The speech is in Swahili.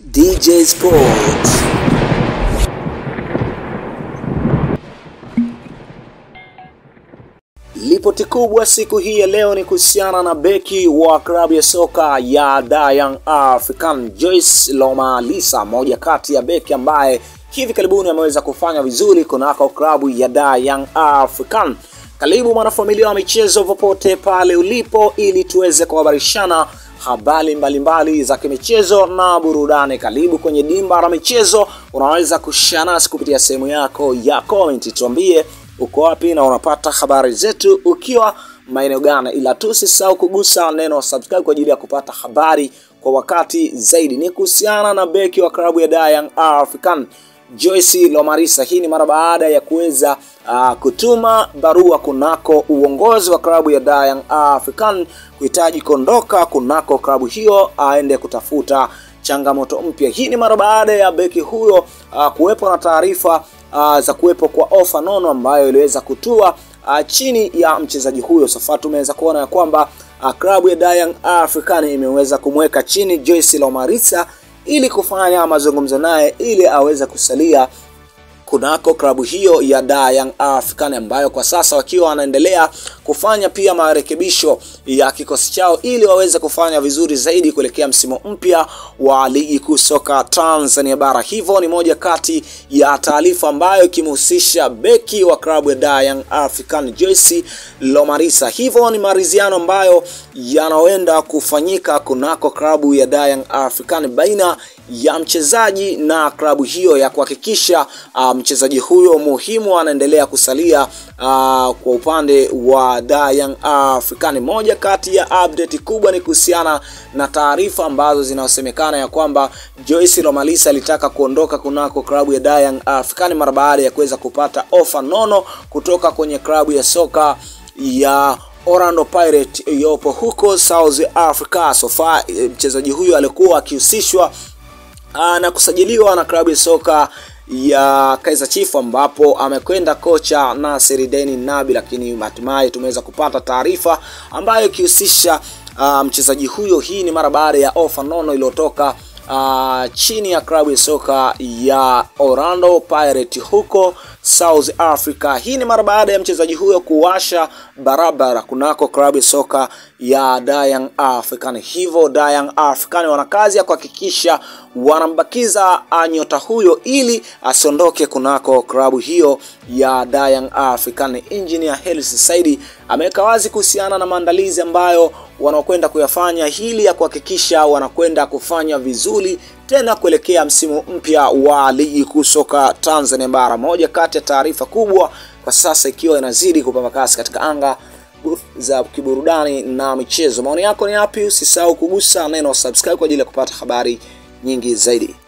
DJ Sports. Ripoti kubwa siku hii ya leo ni kuhusiana na beki wa klabu ya soka ya Young African Joyce Lomalisa, moja kati ya beki ambaye hivi karibuni ameweza kufanya vizuri kunako klabu ya Young African. Karibu mwanafamilia wa michezo popote pale ulipo, ili tuweze kuhabarishana habari mbalimbali za kimichezo na burudani. Karibu kwenye dimba la michezo, unaweza kushare nasi kupitia sehemu yako ya comment, tuambie uko wapi na unapata habari zetu ukiwa maeneo gani, ila tu usisahau kugusa neno subscribe kwa ajili ya kupata habari kwa wakati zaidi. Ni kuhusiana na beki wa klabu ya Young African Joyce Lomalisa. Hii ni mara baada ya kuweza uh, kutuma barua kunako uongozi wa klabu ya Young African kuhitaji kuondoka kunako klabu hiyo aende kutafuta changamoto mpya. Hii ni mara baada ya beki huyo uh, kuwepo na taarifa uh, za kuwepo kwa ofa nono ambayo iliweza kutua uh, chini ya mchezaji huyo. Sasa tumeweza kuona ya kwamba uh, klabu ya Young African imeweza kumweka chini Joyce Lomalisa ili kufanya mazungumzo naye ili aweze kusalia kunako klabu hiyo ya Young African ambayo kwa sasa wakiwa wanaendelea kufanya pia marekebisho ya kikosi chao ili waweze kufanya vizuri zaidi kuelekea msimu mpya wa ligi kuu soka Tanzania bara. Hivyo ni moja kati ya taarifa ambayo ikimhusisha beki wa klabu ya Young African Joyce Lomalisa. Hivyo ni maridhiano ambayo yanaenda kufanyika kunako klabu ya Young African baina ya mchezaji na klabu hiyo ya kuhakikisha uh, mchezaji huyo muhimu anaendelea kusalia uh, kwa upande wa Young African. Moja kati ya update kubwa ni kuhusiana na taarifa ambazo zinasemekana ya kwamba Joyce Lomalisa alitaka kuondoka kunako klabu ya Young African mara baada ya kuweza kupata ofa nono kutoka kwenye klabu ya soka ya Orlando Pirates iliyopo huko South Africa. So far mchezaji huyo alikuwa akihusishwa na kusajiliwa na klabu ya soka ya Kaizer Chiefs ambapo amekwenda kocha Nasser Deni Nabi, lakini hatimaye tumeweza kupata taarifa ambayo ikihusisha uh, mchezaji huyo. Hii ni mara baada ya ofa nono iliyotoka uh, chini ya klabu ya soka ya Orlando Pirates huko South Africa. Hii ni mara baada ya mchezaji huyo kuwasha barabara kunako klabu ya soka ya Young African. Hivyo Young African wana kazi ya kuhakikisha wanambakiza nyota huyo ili asiondoke kunako klabu hiyo ya Young African. Engineer Hersi Said ameweka wazi kuhusiana na maandalizi ambayo wanakwenda kuyafanya ili ya kuhakikisha wanakwenda kufanya vizuri tena kuelekea msimu mpya wa ligi kuu soka Tanzania bara. Moja kati ya taarifa kubwa kwa sasa ikiwa inazidi kupamba kasi katika anga za kiburudani na michezo. Maoni yako ni yapi? Usisahau kugusa neno subscribe kwa ajili ya kupata habari nyingi zaidi.